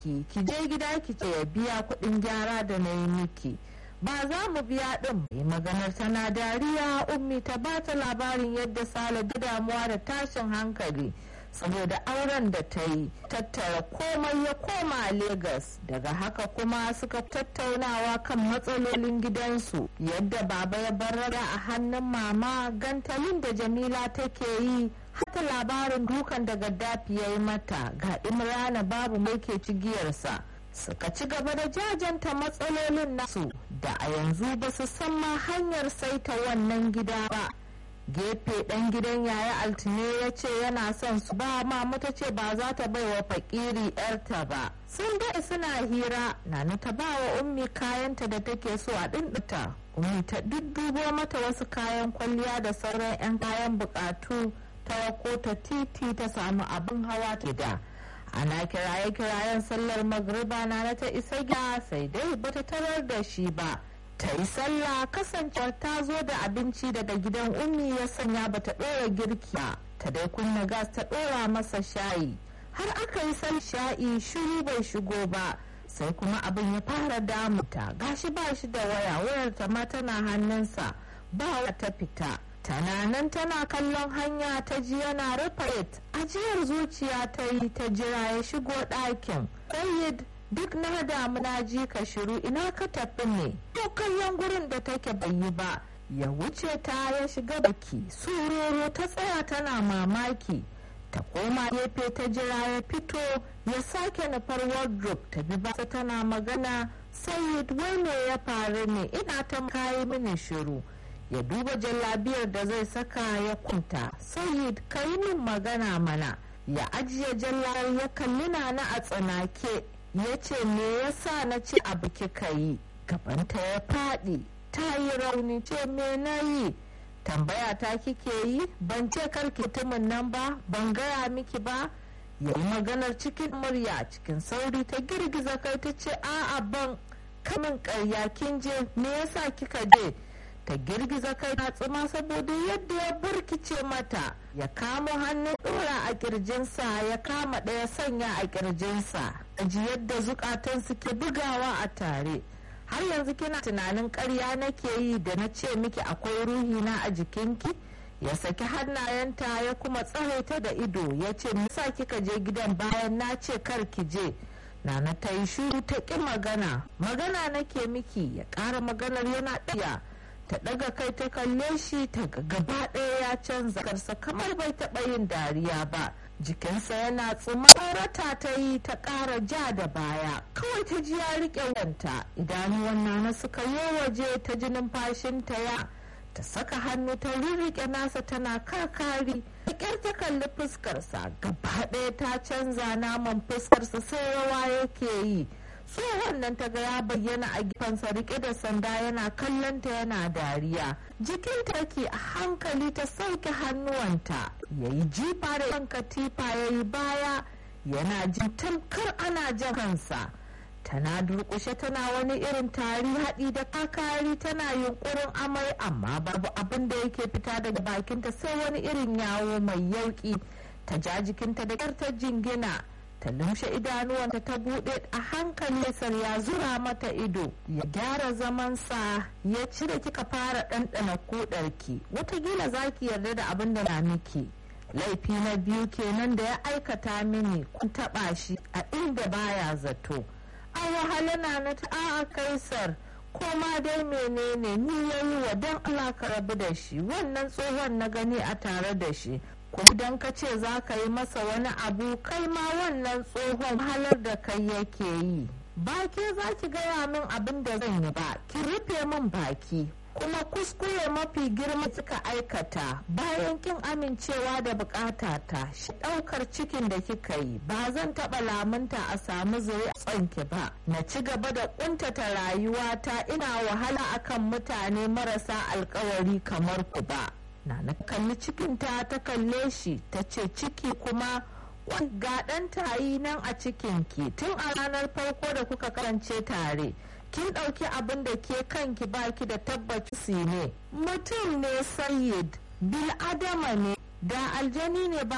ki ki je gida ki ce ya biya kuɗin gyara da na yi miki ba za mu biya ɗin mai maganar tana dariya ummi ta ba ta labarin yadda sale da damuwa da tashin hankali saboda auren da ta yi tattara komai ya koma a Legas daga haka kuma suka tattaunawa kan matsalolin gidansu yadda baba ya barara a hannun mama gantalin da jamila take yi hata labarin dukan da gaddafi ya yi mata ga imrana babu mai ke cigiyarsa suka ci gaba da jajanta matsalolin nasu da a yanzu ba su san ma hanyar saita wannan gida ba gefe ɗan gidan yaya altine ya ce yana son su ba mama ta ce ba za ta bai wa fakiri yarta ba sun daɗe suna hira nana ta ba wa ummi kayanta da take so a ɗinɗita ummi ta duddubo mata wasu kayan kwalliya da sauran 'yan kayan buƙatu ta wako ta titi ta samu abin hawa ta da ana kiraye kirayen sallar magriba na ta isa gida sai dai bata tarar da shi ba ta yi sallah kasancewar ta zo da abinci daga gidan ummi ya sanya bata ɗora girki ta dai kunna gas ta ɗora masa shayi har aka yi sal sha'i shiru bai shigo ba sai kuma abin ya fara damuta gashi ba shi da waya wayar ta ma tana hannunsa ba ta fita tana nan tana kallon hanya ta ji yana rufe ajiyar zuciya ta yi ta jira ya shigo ɗakin Sayyid duk na damu na ji ka shiru ina ka tafi ne to kallon gurin da take bai yi ba ya wuce ta ya shiga baki suroro ta tsaya tana mamaki ta koma gefe ta jira ya fito ya sake nufar wardrobe ta bi basa tana magana sayid wai me ya faru ne ina ta kayi mini shiru ya duba jallabiyar da zai saka ya kunta sayid ka yi min magana mana ya ajiye jallar ya kalli na a tsanake ya ce me yasa na ce abu kika yi gabanta ya faɗi ta yi rauni ce me na yi tambaya ta kike yi ban ce karki mutumin nan ba ban gaya miki ba ya yi maganar cikin murya cikin sauri ta girgiza kai ta ce a'a ban kamin karya kin je me yasa kika je ta girgiza kai na tsima saboda yadda ya burkice mata ya kamo hannun dora a kirjinsa ya kama ɗaya sanya a kirjinsa ji yadda zukatan suke bugawa a tare har yanzu kina tunanin karya nake yi da na ce miki akwai ruhi na a jikinki ya saki hannayenta ya kuma tsaraita da ido ya ce sa kika je gidan bayan na ce kar ki je nana ta yi shuru ta ƙi magana magana nake miki ya ƙara maganar yana ɗaya ta ɗaga kai ta kalle shi ta gaba ɗaya ya canza karsa kamar bai taɓa yin dariya ba jikinsa yana tsuma tsorata ta yi ta ƙara ja da baya kawai ta ji ya riƙe wanta idanuwan nana suka yi waje ta ji numfashinta ya ta saka hannu ta rirriƙe nasa tana karkari da ƙyar ta kalli fuskarsa gaba ɗaya ta canza naman fuskarsa sai rawa yake yi tsohon nan ta ga ya bayyana a gefensa rike da sanda yana kallonta yana dariya jikinta ke a hankali ta sauke hannuwanta ya yi jifa da yan katifa ya yi baya yana jin tamkar ana jan kansa tana durƙushe tana wani irin tari haɗi da kakari tana yunkurin amai amma babu abin da yake fita daga bakinta sai wani irin yawo mai yauƙi ta ja jikinta da ƙyar ta jingina ta lumshe idanuwanta ta buɗe a hankali sar ya zura mata ido ya gyara zamansa ya cire kika fara ɗanɗana kuɗarki watakila za ki yarda da abin da na miki laifi na biyu kenan da ya aikata mini kun taɓa shi a inda baya zato a wahala na na a kaisar ko ma dai menene ni yayi wa don Allah ka rabu da shi wannan tsohon na gani a tare da shi ko idan ka ce za ka yi masa wani abu kai ma wannan tsohon halar da kai yake yi ba ke za ki gaya min abin da zan yi ba ki rufe min baki kuma kuskure mafi girma kika aikata bayan kin amincewa da bukatata shi daukar cikin da kika yi ba zan taba lamunta a samu zuri tsanki ba na ci gaba da kuntata rayuwata ina wahala akan mutane marasa alkawari kamar ku ba na na kalli cikinta ta kalle shi ta ce ciki kuma ga ɗan tayi nan a cikinki tun a ranar farko da kuka karance tare kin ɗauki abin da ke kanki baki da tabbaci ne mutum ne sayid bil adama ne da aljani ne ba